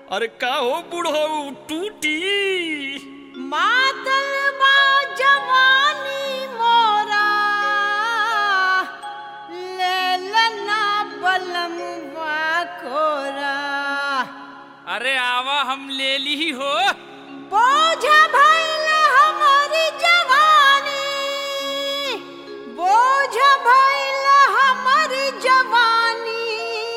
अरे का हो बुढ़ो टूटी मातल बा जवानी मोरा ले लना बलमवा कोरा अरे आवा हम ले ली हो बोझ भइल हमारी जवानी बोझ भइल हमारी जवानी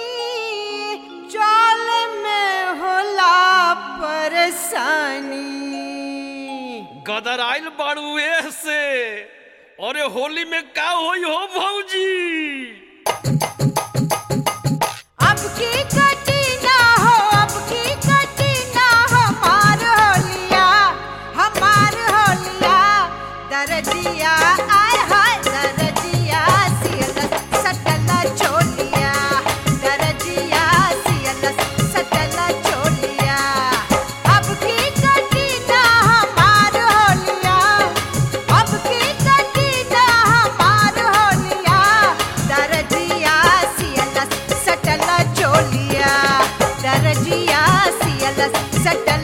चल में होला परेशानी गदर आइल बाड़ू से अरे होली में का होई हो भौजी अब की कटी ना हो अब की कटी ना हमार होलिया हमार होलिया दरजिया आय हाय दरजिया सियल सटल चोलिया दरजिया सियल सटल चोलिया अब की कटी ना हमार होलिया अब की कटी ना हमार होलिया दरजिया सियल सटल चोलिया दरजिया सियल सटल